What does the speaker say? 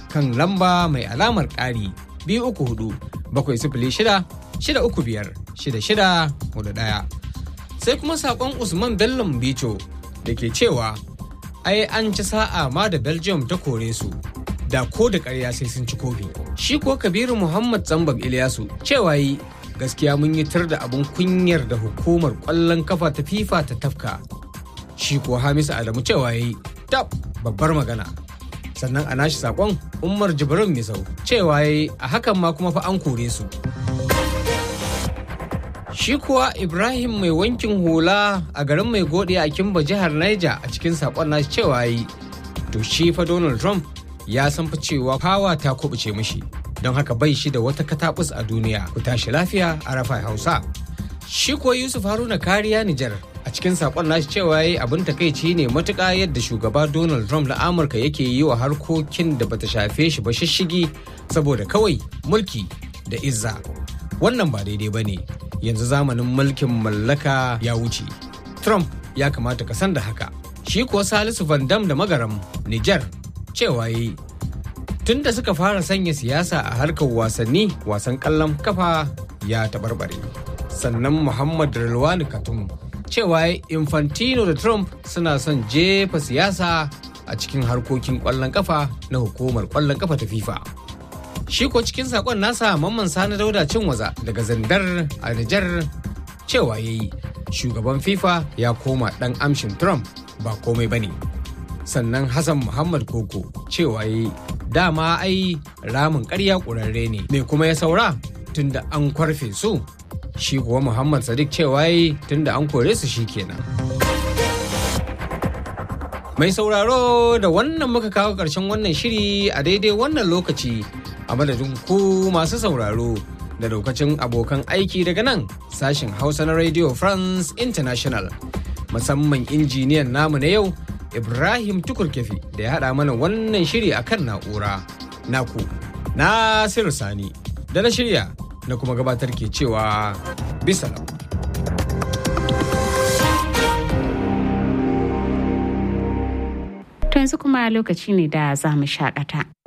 kan lamba mai alamar ƙari biyu uku hudu bakwai sifili shida shida uku biyar shida shida hudu ɗaya. Sai kuma saƙon Usman Bello Bicho da ke cewa ai an ci sa'a ma da Belgium ta kore su da ko da ƙarya sai sun ci kofi. Shi ko Kabiru Muhammad Zambag Ilyasu cewa yi gaskiya mun yi tar da abin kunyar da hukumar ƙwallon kafa ta FIFA ta tafka. Shi ko Hamisu Adamu cewa yi tab babbar magana. Sannan a nashi saƙon Umar Jibrin Misau cewa yi a hakan ma kuma fa an kore su. Shi kuwa Ibrahim mai wankin hula a garin mai gode a Kimba jihar Niger a cikin saƙon nashi cewa yi to shi fa Donald Trump ya san fa cewa fawa ta kubuce mishi don haka bai shi da wata katabus a duniya ku tashi lafiya a rafa hausa shi ko yusuf haruna kariya nijar a cikin sakon nashi cewa yayi abin takaici ne matuƙa yadda shugaba donald trump na amurka yake yi wa harkokin da bata shafe shi ba shishigi saboda kawai mulki da izza wannan ba daidai ba ne yanzu zamanin mulkin mallaka ya wuce trump ya kamata ka san da haka shi kuwa salisu van dam da magaram nijar cewa yi tun da suka fara sanya siyasa a harkar wasanni wasan kallon kafa ya taɓarɓare sannan muhammad rilwani katum cewa infantino da trump suna son jefa siyasa a cikin harkokin kwallon kafa na hukumar kwallon kafa ta fifa shi ko cikin sakon nasa mamman sani dauda cin waza daga zandar a nijar cewa ya yi shugaban fifa ya koma dan amshin trump ba komai ba ne sannan Hassan Muhammad Koko cewa yi dama ai ramin ƙarya ƙurarre ne me kuma ya saura tunda an kwarfe su shi kuwa Muhammad Sadiq cewa yi tunda an kore su shi kenan. Mai sauraro da wannan muka kawo ƙarshen wannan shiri a daidai wannan lokaci a madadin ku masu sauraro da daukacin abokan aiki daga nan sashen Hausa na Radio France International musamman injiniyan namu na yau Ibrahim Tukurkefi da ya haɗa mana wannan shiri a kan na'ura. Naku, Nasiru Sani, da na shirya na kuma gabatar ke cewa bisa To yanzu kuma lokaci ne da za mu shakata.